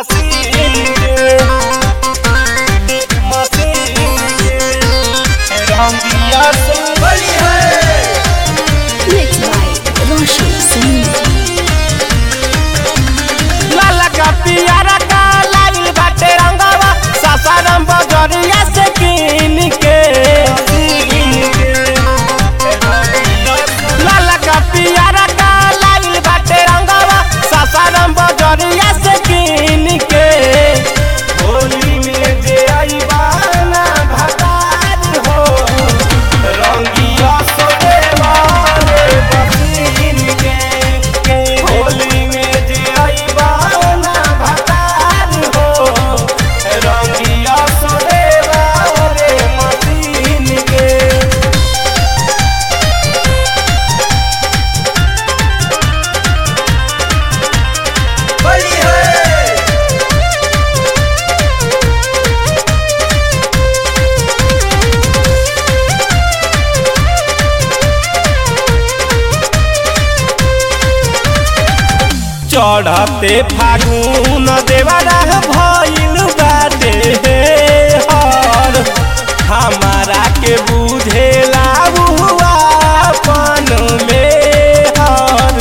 मसीन के मसीन के रंगिया से बड़ी है Mixed by Roshan Singh. लाला का पियारा का लाइल बाटे रंगवा सासाराम बजरिया से कीन के लाला का पियारा का लाइल बाटे रंगवा सासाराम बजरिया से कीन के होली में जे आई बाना भतार हो रंगिया सोने वाले बसीन के होली में जे आई बाना भतार हो रंगिया सोने वाले मसीन के बड़ी है चढ़ते फागुन देवरा भइल बाटे हर हमारा के बुझेला हुआ अपन में हर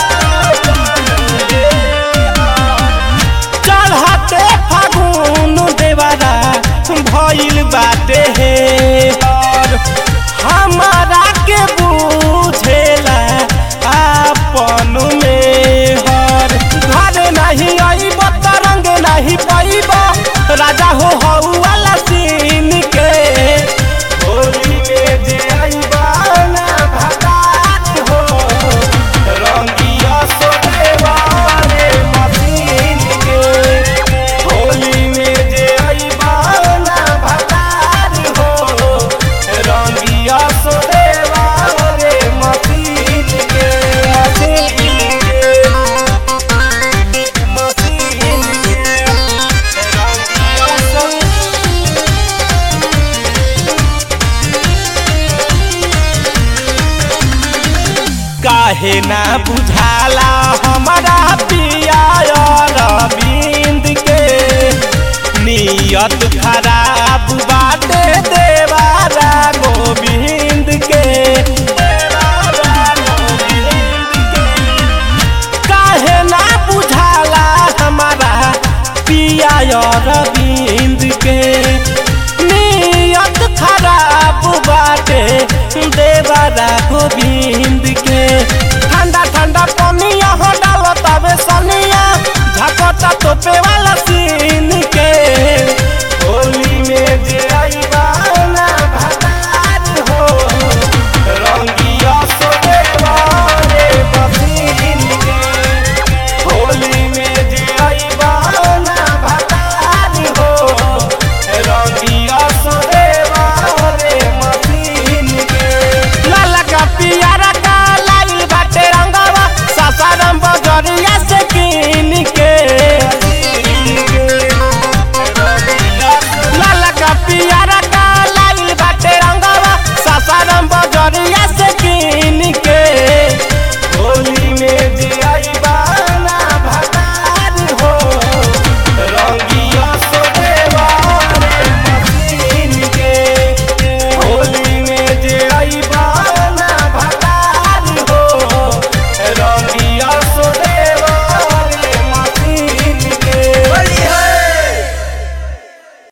चढ़ते फागुन देवरा भइल बाटे हर हमारा के बुझेला अपन में हर घर नहीं आईब तरंग नहीं पाइब राजा हो हऊ वाला सीन के होली में जे आईबा ना भगात हो रंगिया सोने वाले मसीन के होली में जे आईबा ना भगात हो रंगिया सोने वाले मसीन के मसीन के मसीन के रंगिया सोने काहे ना बुझाला हमारा पिया रविंद के नियत खराब बाटे देवारा गोविंद के देवारा गोविंद के काहे ना बुझाला हमारा पिया रविंद के नियत खराब बाटे देवरा गोविंद के ठंडा ठंडा पनिया हो डालो तबे सनिया झपटा तो पेवा